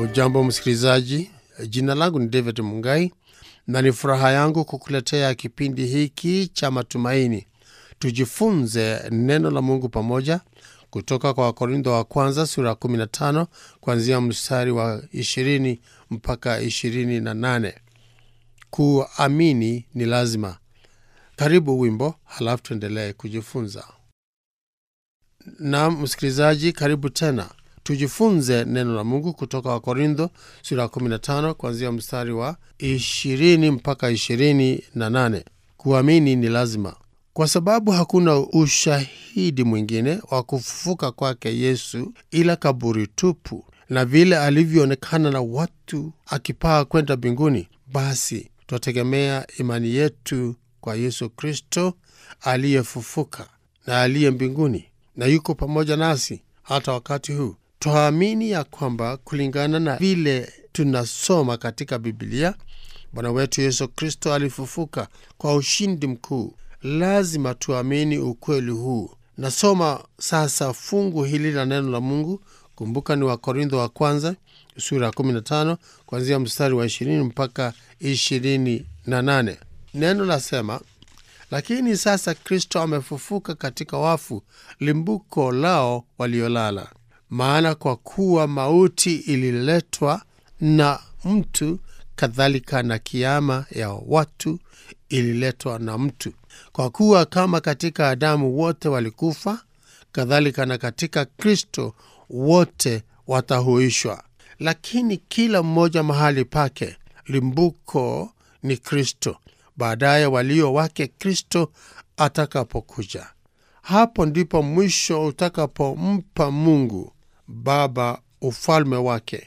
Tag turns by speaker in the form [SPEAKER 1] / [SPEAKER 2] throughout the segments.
[SPEAKER 1] Ujambo msikilizaji, jina langu ni David Mungai na ni furaha yangu kukuletea kipindi hiki cha matumaini. Tujifunze neno la Mungu pamoja kutoka kwa Wakorintho wa kwanza sura ya 15 kuanzia mstari wa 20 mpaka 28. Kuamini ni lazima. Karibu wimbo, halafu tuendelee kujifunza. Naam msikilizaji, karibu tena tujifunze neno la Mungu kutoka Wakorintho sura ya 15 kuanzia mstari wa 20 mpaka 28. Kuamini ni lazima, kwa sababu hakuna ushahidi mwingine wa kufufuka kwake Yesu ila kaburi tupu, na vile alivyoonekana na watu akipaa kwenda mbinguni, basi twategemea imani yetu kwa Yesu Kristo aliyefufuka na aliye mbinguni na yuko pamoja nasi hata wakati huu. Twaamini ya kwamba kulingana na vile tunasoma katika Bibilia, Bwana wetu Yesu Kristo alifufuka kwa ushindi mkuu. Lazima tuamini ukweli huu. Nasoma sasa fungu hili la neno la Mungu. Kumbuka ni Wakorintho wa kwanza sura ya 15 kuanzia mstari wa 20 mpaka 28. Neno lasema lakini sasa Kristo amefufuka katika wafu, limbuko lao waliolala. Maana kwa kuwa mauti ililetwa na mtu, kadhalika na kiama ya watu ililetwa na mtu. Kwa kuwa kama katika Adamu wote walikufa, kadhalika na katika Kristo wote watahuishwa. Lakini kila mmoja mahali pake, limbuko ni Kristo baadaye walio wake Kristo atakapokuja. Hapo ndipo mwisho utakapompa Mungu Baba ufalme wake,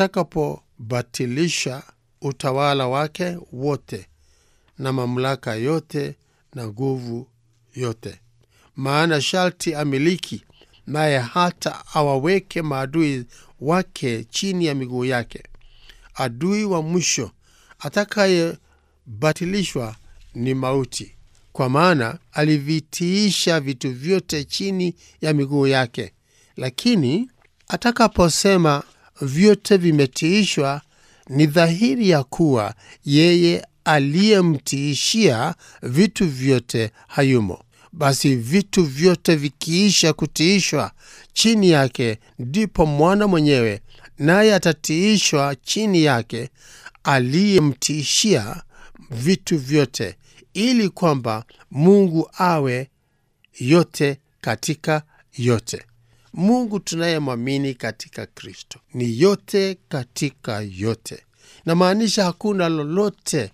[SPEAKER 1] atakapobatilisha utawala wake wote na mamlaka yote na nguvu yote. Maana sharti amiliki, naye hata awaweke maadui wake chini ya miguu yake. Adui wa mwisho atakaye batilishwa ni mauti, kwa maana alivitiisha vitu vyote chini ya miguu yake. Lakini atakaposema vyote vimetiishwa, ni dhahiri ya kuwa yeye aliyemtiishia vitu vyote hayumo. Basi vitu vyote vikiisha kutiishwa chini yake, ndipo mwana mwenyewe naye atatiishwa chini yake aliyemtiishia vitu vyote, ili kwamba Mungu awe yote katika yote. Mungu tunayemwamini katika Kristo ni yote katika yote, namaanisha hakuna lolote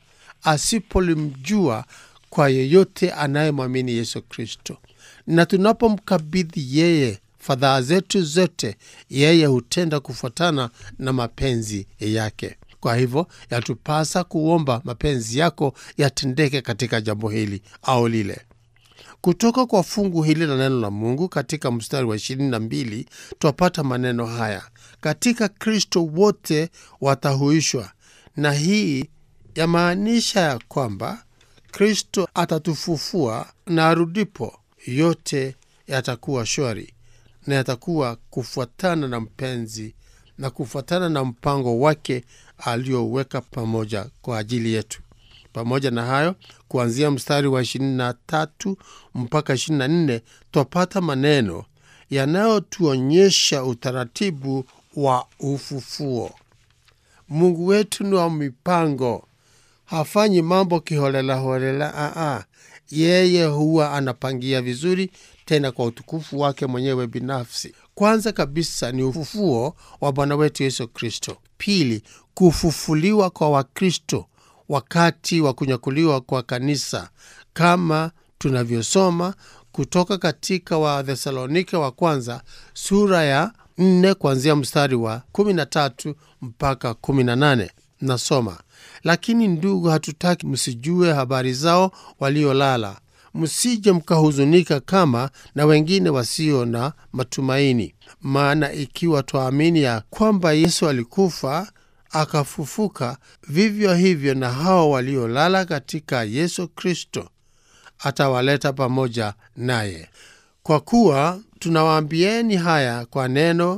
[SPEAKER 1] asipolimjua kwa yeyote anayemwamini Yesu Kristo. Na tunapomkabidhi yeye fadhaa zetu zote, yeye hutenda kufuatana na mapenzi yake. Kwa hivyo yatupasa kuomba mapenzi yako yatendeke katika jambo hili au lile. Kutoka kwa fungu hili la neno la Mungu katika mstari wa ishirini na mbili twapata maneno haya: katika Kristo wote watahuishwa. Na hii yamaanisha ya kwamba Kristo atatufufua na arudipo, yote yatakuwa shwari na yatakuwa kufuatana na mpenzi na kufuatana na mpango wake aliyoweka pamoja kwa ajili yetu. Pamoja na hayo, kuanzia mstari wa 23 mpaka 24 twapata maneno yanayotuonyesha utaratibu wa ufufuo. Mungu wetu ni wa mipango, hafanyi mambo kiholelaholela. Aa, yeye huwa anapangia vizuri, tena kwa utukufu wake mwenyewe binafsi. Kwanza kabisa ni ufufuo wa Bwana wetu Yesu Kristo. Pili, kufufuliwa kwa Wakristo wakati wa kunyakuliwa kwa kanisa, kama tunavyosoma kutoka katika Wathesalonike wa kwanza sura ya 4 kuanzia mstari wa 13 mpaka 18. Nasoma: lakini ndugu, hatutaki msijue habari zao waliolala msije mkahuzunika kama na wengine wasio na matumaini. Maana ikiwa twaamini ya kwamba Yesu alikufa akafufuka, vivyo hivyo na hao waliolala katika Yesu Kristo atawaleta pamoja naye. Kwa kuwa tunawaambieni haya kwa neno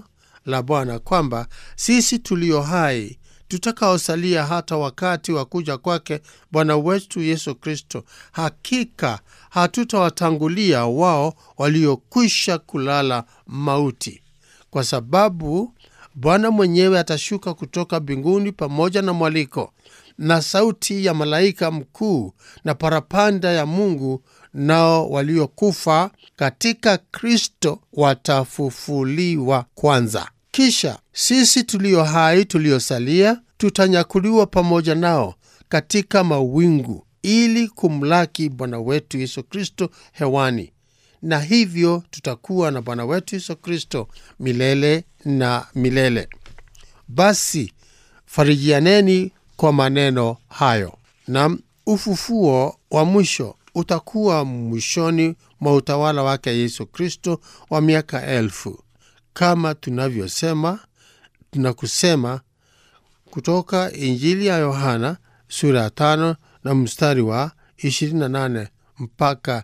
[SPEAKER 1] la Bwana kwamba sisi tulio hai tutakaosalia hata wakati wa kuja kwake Bwana wetu Yesu Kristo, hakika hatutawatangulia wao waliokwisha kulala mauti, kwa sababu Bwana mwenyewe atashuka kutoka mbinguni pamoja na mwaliko na sauti ya malaika mkuu na parapanda ya Mungu, nao waliokufa katika Kristo watafufuliwa kwanza. Kisha sisi tulio hai tuliosalia tutanyakuliwa pamoja nao katika mawingu ili kumlaki Bwana wetu Yesu Kristo hewani, na hivyo tutakuwa na Bwana wetu Yesu Kristo milele na milele. Basi farijianeni kwa maneno hayo. Na ufufuo wa mwisho utakuwa mwishoni mwa utawala wake Yesu Kristo wa miaka elfu kama tunavyosema tunakusema kutoka Injili ya Yohana sura ya tano na mstari wa 28 mpaka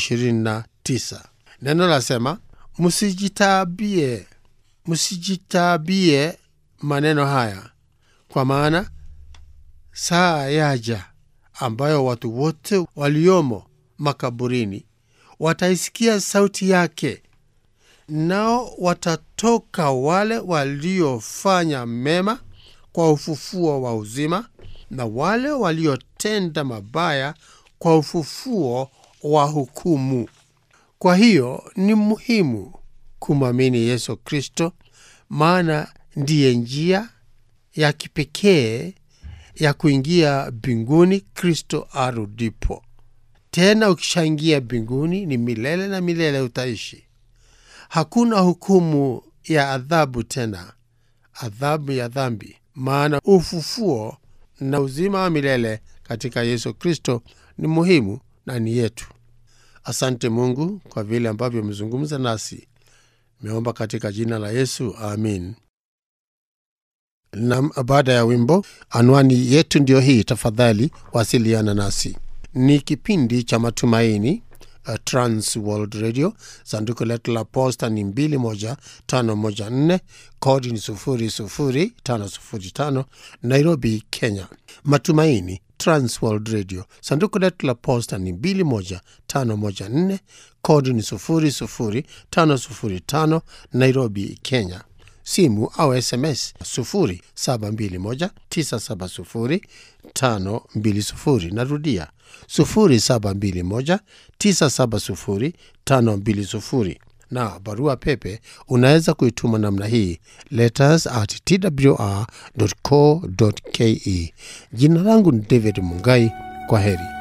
[SPEAKER 1] 29. Neno lasema, msijitabie, msijitabie maneno haya, kwa maana saa yaja ambayo watu wote waliomo makaburini wataisikia sauti yake nao watatoka wale waliofanya mema kwa ufufuo wa uzima, na wale waliotenda mabaya kwa ufufuo wa hukumu. Kwa hiyo ni muhimu kumwamini Yesu Kristo, maana ndiye njia ya kipekee ya kuingia mbinguni Kristo arudipo. Tena ukishaingia mbinguni ni milele na milele utaishi. Hakuna hukumu ya adhabu tena, adhabu ya dhambi, maana ufufuo na uzima wa milele katika Yesu Kristo ni muhimu na ni yetu. Asante Mungu kwa vile ambavyo umezungumza nasi. Meomba katika jina la Yesu, amin. Na baada ya wimbo, anwani yetu ndiyo hii. Tafadhali wasiliana nasi. Ni kipindi cha matumaini Uh, Trans World Radio. Sanduku letu la posta ni 21514 kodi ni 00505 Nairobi, Kenya. Matumaini Trans World Radio. Sanduku letu la posta ni 21514 kodi ni 00505 Nairobi, Kenya. Simu au SMS 0721970520. Narudia 0721970520 na barua pepe unaweza kuituma namna hii letters at twr.co.ke. Jina langu ni David Mungai. Kwa heri.